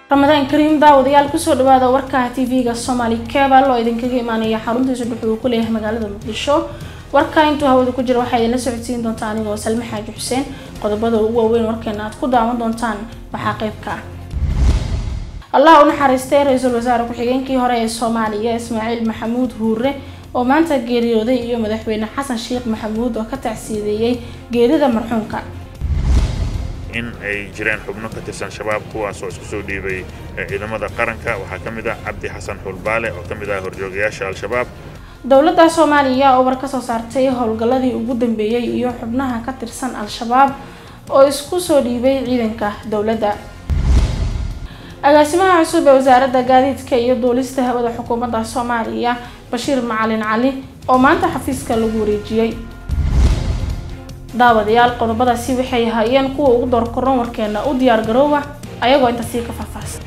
ramadaan kariim daawadayaal kusoo dhawaada warka tv-ga somaali cebal oo idinkaga imaanaya xaruntiisa dhuxu uu ku leeyahay magaalada muqdisho warka intuu hawada ku jira waxaa idinla socodsiin doontaa anigoo salme xaaji xuseen qodobada ugu waaweyn warkeena aad ku daawan doontaan waxaa qeybka ah allah u naxariistay ra-iisul wasaare ku-xigeenkii hore ee soomaaliya ismaaciil maxamuud huure oo maanta geeriyooday iyo madaxweyne xasan sheekh maxamuud oo ka tacsiideeyey geerida marxuumka in ay jireen xubno ka tirsan shabaab kuwaas oo isku soo dhiibay ciidamada qaranka waxaa ka mid ah cabdi xasan xulbaale oo ka mid ah horjoogayaasha al-shabaab dowladda soomaaliya oo war kasoo saartay howlgalladii ugu dambeeyey iyo xubnaha ka tirsan al-shabaab oo isku soo dhiibay ciidanka dowladda agaasimaha cusub ee wasaaradda gaadiidka iyo duulista hawada xukuumadda soomaaliya bashiir macalin cali oo maanta xafiiska lagu wareejiyey daawadayaal qodobadaasi waxay ahaayeen kuwa ugu door koron warkeena u diyaar garoowa ayagoo inta sii ka faahfaahsan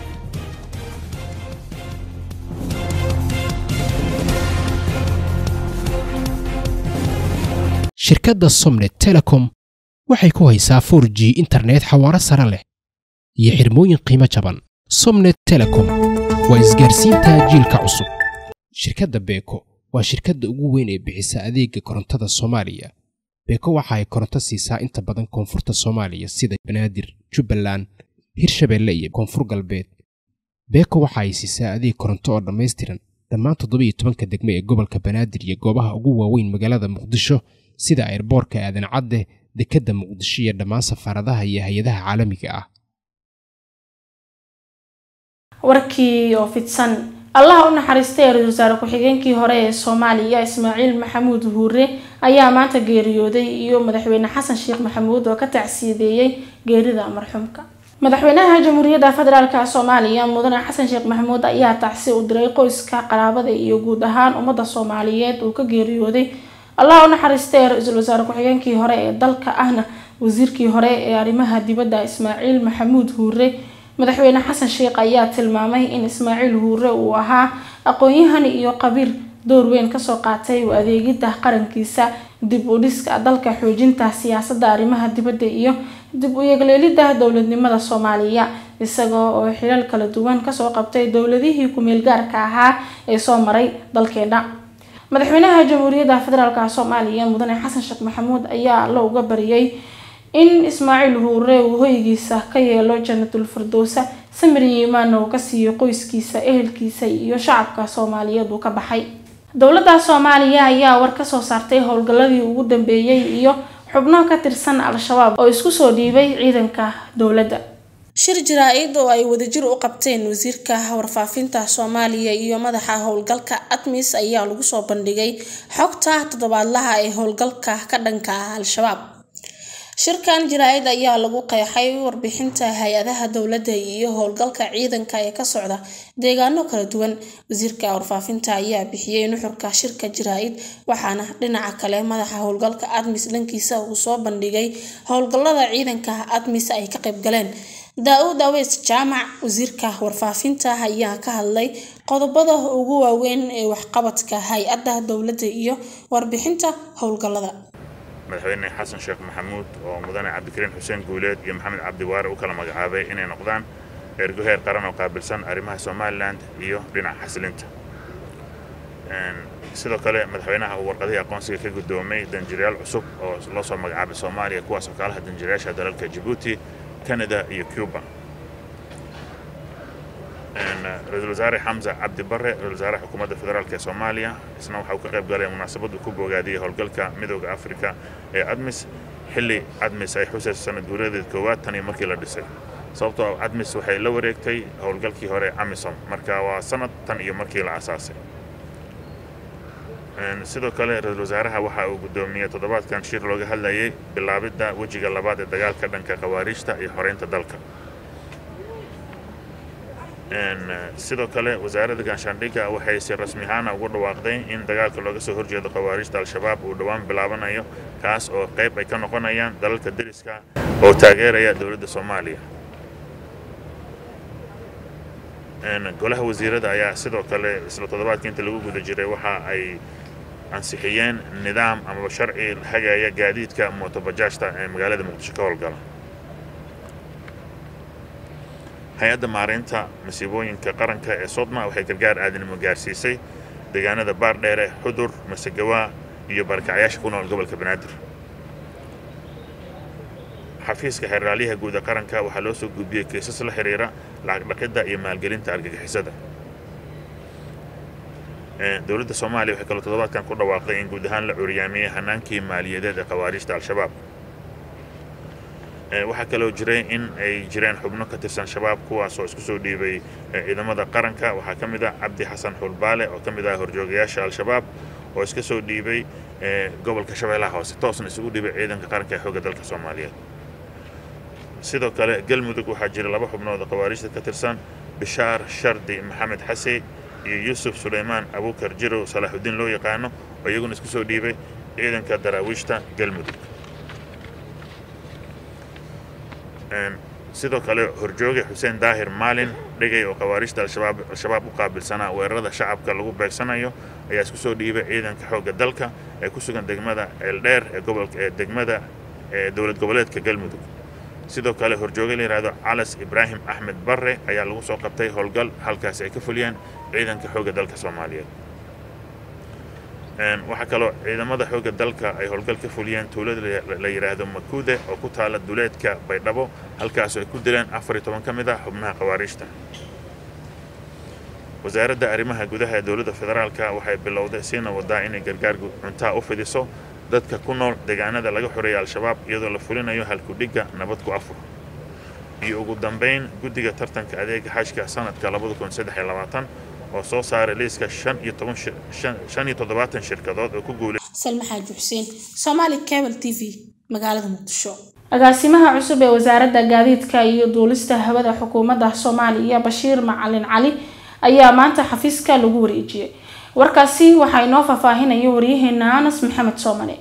shirkadda somnet telecom waxay ku haysaa 4 g internet xawaaro sare leh iyo xirmooyin qiimo jaban somnet telecom waa isgaarsiinta jiilka cusub shirkadda beeko waa shirkadda ugu weyn ee bixisa adeega korontada soomaaliya beeko waxa ay koronto siisaa inta badan koonfurta soomaaliya sida banaadir jubbaland hirshabeelle iyo koonfur galbeed beeko waxa ay siisaa adeeg koronto oo dhammaystiran dhammaan toddobiiyo tobanka degme ee gobolka banaadir iyo goobaha ugu waaweyn magaalada muqdisho sida ayrboorka aadan cadde dekedda muqdisho iyo dhammaan safaaradaha iyo hay-adaha caalamiga ah warkii oo fidsan allaha u naxariistay ra-iisul wasaare ku-xigeenkii hore ee soomaaliya ismaaciil maxamuud huure ayaa maanta geeriyooday iyo madaxweyne xasan sheekh maxamuud oo ka tacsiideeyey geerida marxuumka madaxweynaha jamhuuriyadda federaalk soomaaliya mudane xasan sheekh maxamuud ayaa tacsi u diray qoyska qaraabada iyo guud ahaan ummadda soomaaliyeed uu ka geeriyooday allaha u naxariistay ra-iisul wasaare ku-xigeenkii hore ee dalka ahna wasiirkii hore ee arrimaha dibadda ismaaciil maxamuud huure madaxweyne xasan sheekh ayaa tilmaamay in ismaaciil huure uu ahaa aqoon-yahan iyo qabiir door weyn kasoo qaatay u adeegidda qarankiisa dib u dhiska dalka xoojinta siyaasadda arrimaha dibadda iyo dib u yegleelidda dowladnimada soomaaliya isagoo oo xilal kala duwan kasoo qabtay dowladihii ku-meel gaarka ahaa ee soo maray dalkeena madaxweynaha jamhuuriyadda federaalk soomaaliya mudane xasan sheekh maxamuud ayaa alla uga bariyay in ismaaciil huure uu hoygiisa ka yeelo jannatul firdowsa samir yimaan uu ka siiyo qoyskiisa ehelkiisa iyo shacabka soomaaliyeed uu ka baxay dowladda soomaaliya ayaa war kasoo saartay howlgalladii ugu dambeeyey iyo xubno ka tirsan al-shabaab oo isku soo dhiibay ciidanka dowladda shir jaraa-id oo ay wadajir u qabteen wasiirka warfaafinta soomaaliya iyo madaxa howlgalka admis ayaa lagu soo bandhigay xogta toddobaadlaha ee howlgalka ka dhanka ah al-shabaab shirkan jaraa-id ayaa lagu qeexay warbixinta hay-adaha dowladda iyo howlgalka ciidanka ee ka socda deegaano kala duwan wasiirka warfaafinta ayaa bixiyey nuxurka shirka jaraa-id waxaana dhinaca kale madaxa howlgalka admis dhankiisa uu soo bandhigay howlgalada ciidanka admis ay ka qayb galeen daa-uud aweys jaamac wasiirka warfaafinta ayaa ka hadlay qodobada ugu waaweyn ee waxqabadka hay-adda dowladda iyo warbixinta howlgalada madaxweyne xasan sheekh maxamuud oo mudane cabdikariin xuseen guuleed iyo maxamed cabdiwaare u kala magacaabay inay noqdaan ergo heer qaran oo qaabilsan arrimaha somalilan iyo dhinaca xasilinta sidoo kale madaxweynaha uu warqadihii aqoonsiga ka guddoomay danjirayaal cusub oo loo soo magacaabay soomaaliya kuwaas oo kaalaha danjirayaasha dalalka jabuuti canada iyo cuba ra-iisul wasaare xamse cabdi bare ra-isul wasaare xukuumadda federaalk ee soomaaliya isna waxa uu ka qayb galay munaasabaddu ku bogaadiyey howlgalka midooda afrika ee admis xilli admis ay xusayso sanad guuradeed koowaad tan iyo markii la dhisay sababtoo admis waxay la wareegtay howlgalkii hore amisom marka waa sanad tan iyo markii la asaasay sidoo kale ra-iisul wasaaraha waxa uu guddoomiyey toddobaadkan shir looga hadlayay bilaabidda wejiga labaad ee dagaalka dhanka khawaariijta iyo xoreynta dalka sidoo kale wasaaradda ganshaandhigga waxay si rasmi ahaana ugu dhawaaqday in dagaalka looga soo horjeedo khawaarijta al-shabaab uu dhowaan bilaabanayo kaas oo qayb ay ka noqonayaan dalalka deriska oo taageeraya dowladda soomaaliya golaha wasiirada ayaa sidoo kale isla toddobaadka inta lagu guda jiray waxa ay ansixiyeen nidaam amaba sharci hagaya gaadiidka mootobajaajta ee magaalada muqdisho ka howlgala hay-adda maareynta masiibooyinka qaranka ee sodma waxay gargaar aadanimo gaarsiisay deegaanada baardheere xudur masegawaa iyo barakacyaasha ku nool gobolka banaadir xafiiska xeeraalyaha guud ee qaranka waxaa loo soo gudbiyey kiisas la xiriira lacag dhaqidda iyo maalgelinta argagixisada dowladda soomaaliya waxay kaloo toddobaadkan ku dhawaaqday in guud ahaan la curyaamiyey hanaankii maaliyadeed ee khawaariijta al-shabaab waxaa kaloo jiray in ay jireen xubno ka tirsan shabaab kuwaasoo isku soo dhiibay ciidamada qaranka waxaa ka mid ah cabdi xasan xulbaale oo ka mid ah horjoogayaasha al-shabaab oo iska soo dhiibay gobolka shabeellaha hoose toosna isugu dhiibay ciidanka qaranka ee xoogga dalka soomaaliyeed sidoo kale galmudug waxaa jira laba xubnood oo khawaarijta ka tirsan bishaar shardi maxamed xase iyo yuusuf suleymaan abuukar jirow salaaxudiin loo yaqaano oo iyaguna isku soo dhiibay ciidanka daraawiishta galmudug sidoo kale horjooge xuseen daahir maalin dhigay oo khawaarijta al-shabaab u qaabilsanaa weerarada shacabka lagu beegsanayo ayaa isku soo dhiibay ciidanka xoogga dalka ee ku sugan degmada eeldheer ee gobolka ee degmada ee dowlad goboleedka galmudug sidoo kale horjooge la yidhaahdo calas ibraahim axmed barre ayaa lagu soo qabtay howlgal halkaasi ay ka fuliyeen ciidanka xoogga dalka soomaaliyeed waxaa kaloo ciidamada xoogga dalka ay howlgal ka fuliyeen tuulada la yidhaahdo makuude oo ku taala duleedka baydhabo halkaasoo ay ku dileen afar iyo toban ka mid ah xubnaha khawaariijta wasaaradda arrimaha gudaha ee dowladda federaalka waxay bilowday siina wadaa inay gargaar cuntaa u fidiso dadka ku nool deegaanada laga xoreeyay al-shabaab iyadoo la fulinayo halkudhigga nabad ku afur iyo ugu dambayn guddiga tartanka adeega xajka sanadka labada kun saddex iyo labaatan oo soo saaray liiska shan iyo toban shan iyo toddobaatan shirkadood oo ku guulay salma xaaji xuseen somaali cable t v magaalada muqdisho agaasimaha cusub ee wasaaradda gaadiidka iyo duulista hawada xukuumadda soomaaliya bashiir macalin cali ayaa maanta xafiiska lagu wareejiyey warkaasi waxaa inoo faahfaahinaya waryaheena anas maxamed soomane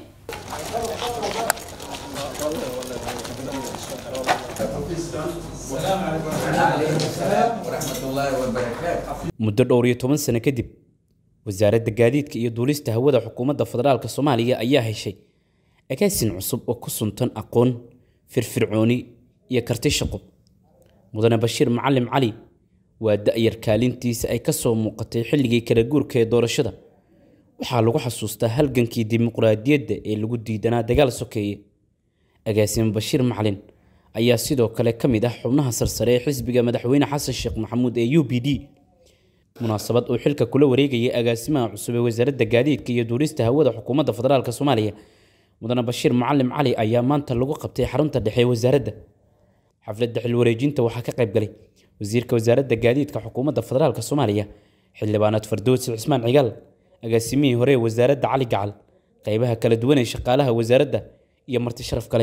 muddo dhowr iyo toban sano kadib wasaaradda gaadiidka iyo duulista hawada xukuumadda federaalk soomaaliya ayaa heshay agaasin cusub oo ku suntan aqoon firfircooni iyo karti shaqo mudane bashiir macalim cali waa da-yar kaalintiisa ay ka soo muuqatay xilligii kala guurka ee doorashada waxaa lagu xasuustaa halgankii dimuqraadiyadda ee lagu diidanaa dagaal sokeeye agaasime bashiir macalin ayaa sidoo kale ka mid ah xubnaha sarsare ee xisbiga madaxweyne xasan sheekh maxamuud ee u b d munaasabad uu xilka kula wareegayay agaasimaha cusub ee wasaaradda gaadiidka iyo duulista hawada xukuumadda federaalk soomaaliya mudane bashiir macalim cali ayaa maanta lagu qabtay xarunta dhexe ee wasaaradda xafladda xil wareejinta waxaa ka qayb galay wasiirka wasaaradda gaadiidka xukuumadda federaalk soomaaliya xildhibaanad fardowsi cismaan cigaal agaasimihii hore ee wasaaradda cali gacal qaybaha kala duwan ee shaqaalaha wasaaradda iyo marti sharaf kale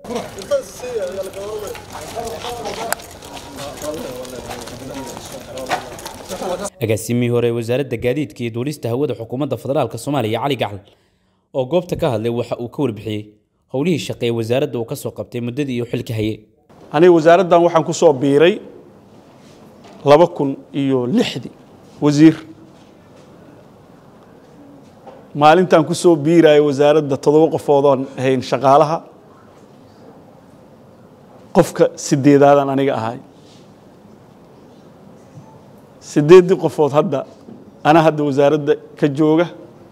agaasimihii hore ee wasaaradda gaadiidka iyo duulista hawada xukuumadda federaalk soomaaliya cali gacal oo goobta ka hadlay waxa uu ka warbixiyey howlihii shaqe ee wasaaradda uu ka soo qabtay muddadii uu xilka hayay aniga wasaaraddan waxaan ku soo biiray laba kun iyo lixdii wasiir maalintaan ku soo biiraya wasaaradda toddoba qofoodoon ahayn shaqaalaha qofka sideedaadan aniga ahay sideeddii qofood hadda ana hadda wasaaradda ka jooga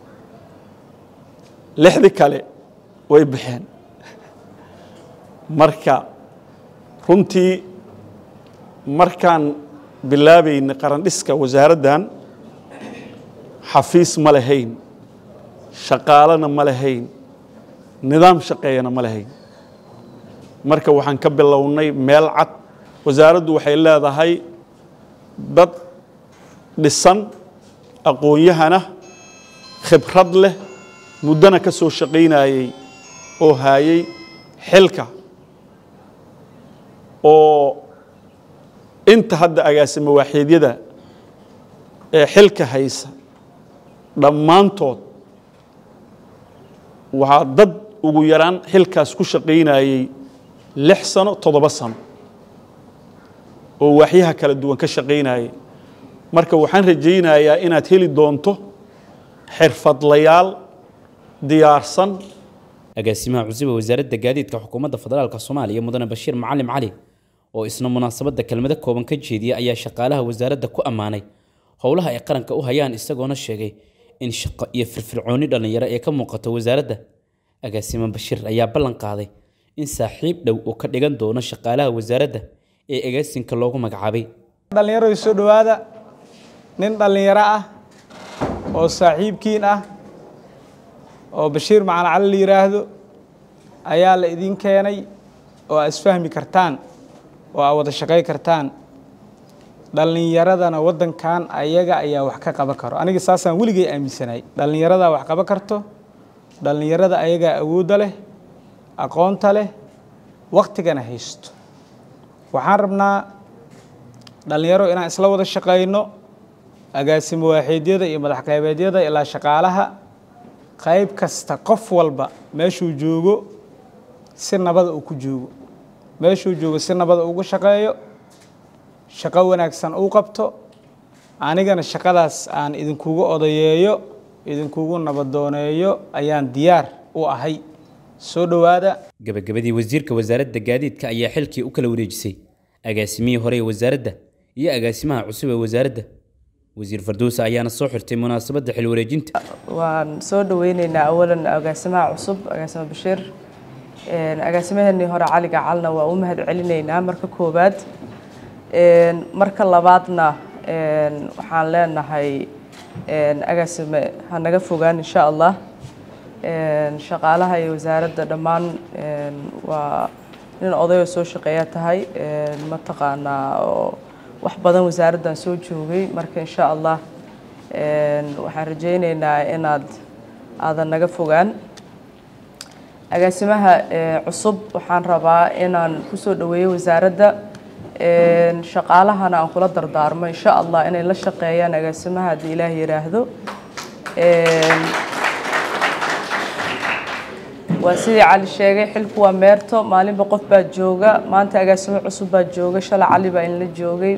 lixdi kale way baxeen marka runtii markaan bilaabayna qarandhiska wasaaraddan xafiis ma lahayn shaqaalana ma lahayn nidaam shaqeeyana ma lahayn marka waxaan ka bilownay meel cad wasaaraddu waxay leedahay dad dhisan aqoon-yahana khibrad leh muddana ka soo shaqaynayey oo haayay xilka oo inta hadda agaasimo waaxiidyada ee xilka haysa dhammaantood waxaa dad ugu yaraan xilkaas ku shaqaynayey lix sano toddoba sano oo waaxyaha kala duwan ka shaqaynayay marka waxaan rajaynayaa inaad heli doonto xirfadlayaal diyaarsan agaasimaha cusub ee wasaaradda gaadiidka xukuumadda federaalk soomaaliya mudane bashiir macalim cali oo isna munaasabadda kelmado kooban ka jeediya ayaa shaqaalaha wasaaradda ku ammaanay howlaha ay qaranka u hayaan isagoona sheegay in shaqo iyo firfircooni dhallinyaro ee ka muuqato wasaaradda agaasimo bashiir ayaa ballan qaaday in saaxiib dhow uu ka dhigan doono shaqaalaha wasaaradda ee agaasinka loogu magacaabay dhallinyaro soo dhowaada nin dhallinyaro ah oo saaxiibkiin ah oo bashiir macaan cali la yidhaahdo ayaa la idin keenay oo aa isfahmi kartaan oo aa wada shaqay kartaan dhallinyaradana waddankan ayaga ayaa wax ka qaban karo aniga saasaan weligay aaminsanay dhallinyaradaa wax qaban karto dhallinyarada ayagaa awoodda leh aqoonta leh waktigana haysto waxaan rabnaa dhallinyaro inaan isla wada shaqayno agaasimo waaxiidyada iyo madax qaybeedyada ilaa shaqaalaha qayb kasta qof walba meeshuu joogo si nabada uu ku joogo meeshuu joogo si nabada ugu shaqeeyo shaqo wanaagsan uu qabto anigana shaqadaas aan idinkugu odayeeyo idinkugu nabadooneeyo ayaan diyaar u ahay soo dhowaada gabagabadii wasiirka wasaaradda gaadiidka ayaa xilkii u kala wareejisay agaasimihii hore ee wasaaradda iyo agaasimaha cusub ee wasaaradda wasiir farduuse ayaana soo xirtay munaasabadda xil wareejinta waan soo dhaweyneynaa awalan agaasimaha cusub agaasimo bashiir agaasimaheenii hore cali gacalna waa u mahad celinaynaa marka koowaad marka labaadna waxaan leenahay agaasime ha naga fogaan insha allah shaqaalaha iyo wasaaradda dhammaan waa nin odayoo soo shaqeeya tahay mataqaanaa oo wax badan wasaaraddan soo joogay marka insha allah waxaan rajayneynaa inaad aadan naga fogaan agaasimaha cusub waxaan rabaa inaan kusoo dhaweeyo wasaaradda shaqaalahana aan kula dardaarmo insha allah inay la shaqeeyaan agaasimaha haddii ilaah yidhaahdo waa sidii cali sheegay xilku waa meerto maalinba qof baa jooga maanta agaasimo cusub baa jooga shala cali baa inla joogay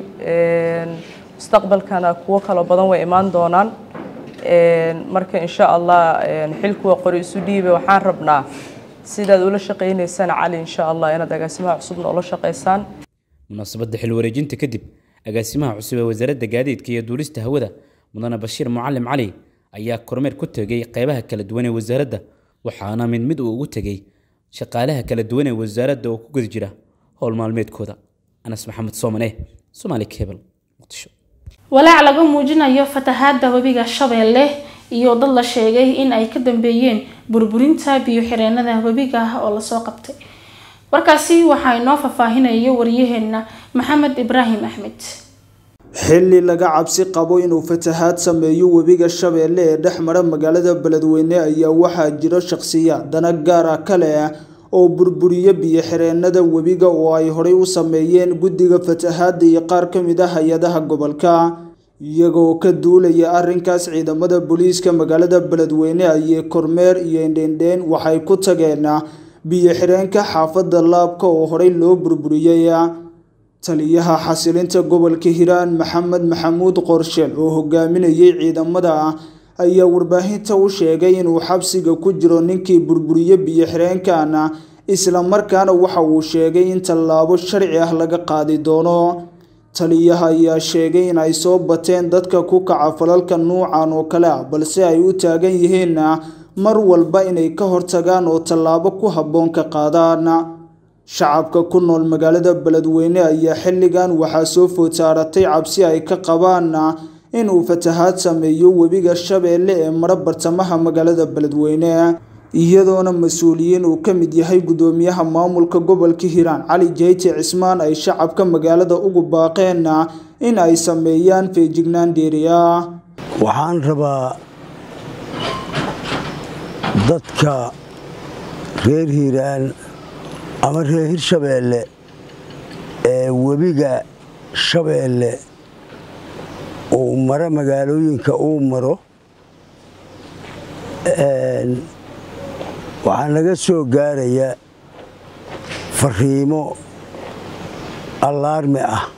mustaqbalkana kuwo kaloo badan way imaan doonaan marka insha allah xilku waa qori isu dhiibe waxaan rabnaa sidaad ula shaqaynaysaan cali insha allah inaad agaasimaha cusubna ula shaqaysaan munaasabadda xil wareejinta kadib agaasimaha cusub ee wasaaradda gaadiidka iyo duulista hawada mudane bashiir mucalim cali ayaa kormeer ku tegay qeybaha kala duwan ee wasaaradda waxaana mid mid uu ugu tegey shaqaalaha kala duwan ee wasaaradda oo ku guda jira howl maalmeedkooda anas maxamed soomane somaali cable muqdisho walaac laga muujinayo fatahaadda webiga shabeelle iyo dad la sheegay in ay ka dambeeyeen burburinta biyo-xireenada webiga oo lasoo qabtay warkaasi waxaa inoo faahfaahinayo wariyaheena maxamed ibraahim axmed xilli laga cabsi qabo inuu fatahaad sameeyo webiga shabeelle ee dhex mara magaalada beledweyne ayaa waxaa jiro shakhsiya dana gaar ah kale ah oo burburiyo biyo-xireenada webiga oo ay horey u sameeyeen guddiga fatahaadda iyo qaar ka mid ah hay-adaha gobolka iyagoo ka duulaya arrinkaas ciidamada booliiska magaalada beledweyne ayay kormeer iyo indhendheen waxay ku tageen biyo-xireenka xaafadda laabka oo horey loo burburiyey taliyaha xasilinta gobolka hiiraan maxamed maxamuud qorsheel oo hogaaminayay ciidamada ayaa warbaahinta u sheegay inuu xabsiga ku jiro ninkii burburiye biyo-xireenkana islamarkaana waxa uu sheegay in tallaabo sharci ah laga qaadi doono taliyaha ayaa sheegay in ay soo bateen dadka ku kaca falalka nuucan oo kale ah balse ay u taagan yihiin mar walba inay ka hortagaan oo tallaabo ku habboon ka qaadaan shacabka ku nool magaalada beledweyne ayaa xilligan waxaa soo food saaratay cabsi ay ka qabaan inuu fatahaad sameeyo webiga shabeelle ee mara bartamaha magaalada beledweyne iyadoona mas-uuliyiin uu ka mid yahay guddoomiyaha maamulka gobolka hiiraan cali jeyti cismaan ay shacabka magaalada ugu baaqeen in ay sameeyaan feejignaan dheeriya waxaan rabaa dadka reer hiiraan ama reer hirshabeelle ee webiga shabeelle uu maro magaalooyinka uu maro waxaa naga soo gaaraya fariimo allaarmi ah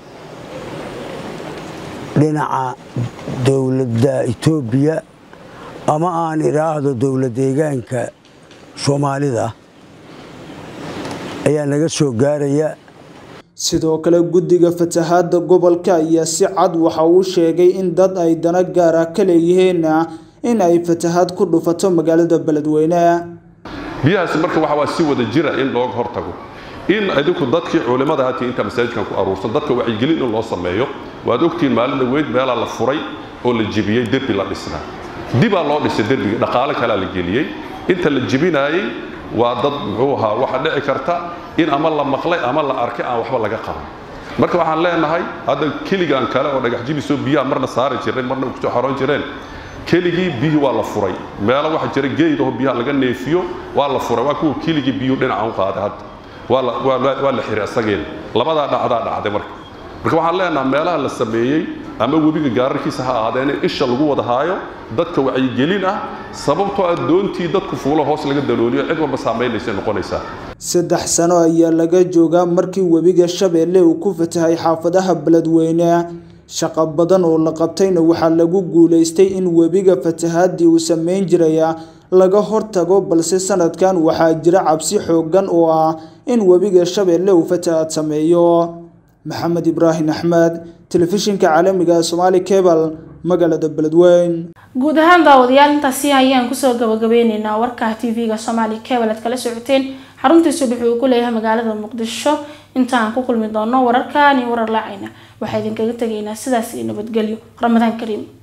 dhinaca dowladda etoobiya ama aan idhaahdo dowlad deegaanka soomaalida ayaa naga soo gaaraya sidoo kale guddiga fatahaadda gobolka ayaa si cad waxa uu sheegay in dad ay dana gaar ah ka leeyihiin in ay fatahaad ku dhufato magaalada beledweyne biyahaasi marka waxa waa si wada jira in looga hortago in idinku dadkii culimmada hatii inta masaajidkan ku aruursan dadka wacyigelin in loo sameeyo waad ogtihiin maalin dhaweyd meelaa la furay oo la jibiyey derbi la dhisnaa dibaa loo dhisay derbiga dhaqaale kalaa la geliyey inta la jibinaayey waa dad muxuu ahaa waxaa dhici karta in ama la maqlay ama la arkay aan waxba laga qaban marka waxaan leenahay hadda keligaan kale oo dhagax jibisoo biyaha marna saari jireen marna kusoo xaroon jireen keligii biyihii waa la furay meelo waxaa jira geed oo biyaha laga neefiyo waa la furay waa kuwa keligii biyuhu dhinaca u qaaday hadda waa la waa la xiray asageen labadaa dhacdaa dhacday marka marka waxaan leenahay meelaha la sameeyey ama webiga gaararkiisa ha ahaadeen in isha lagu wada haayo dadka wacyigelin ah sababtoo ah doontii dadku fuulo hoos laga dalooliyo cid walba saamaynaysa noqonaysaa saddex sano ayaa laga joogaa markii webiga shabeelle uu ku fatahay xaafadaha beledweyne shaqo badan oo la qabtayna waxaa lagu guulaystay in webiga fatahaadii uu sameyn jiraya laga hortago balse sanadkan waxaa jira cabsi xoogan oo ah in webiga shabeelle uu fatahaad sameeyo maxamed ibraahim axmed telefishinka caalamiga somaali cebal magaalada beledweyn guud ahaan daawadayaal intaasi ayaan kusoo gabagabeyneynaa warka tv-ga somaali cebal aad kala socoteen xaruntiisu wuxuu ku leeyahay magaalada muqdisho intaan ku kulmi doono wararkan iyo warar laacayna waxaa idinkaga tegaynaa sidaas iyo nabadgelyo ramadaan kariim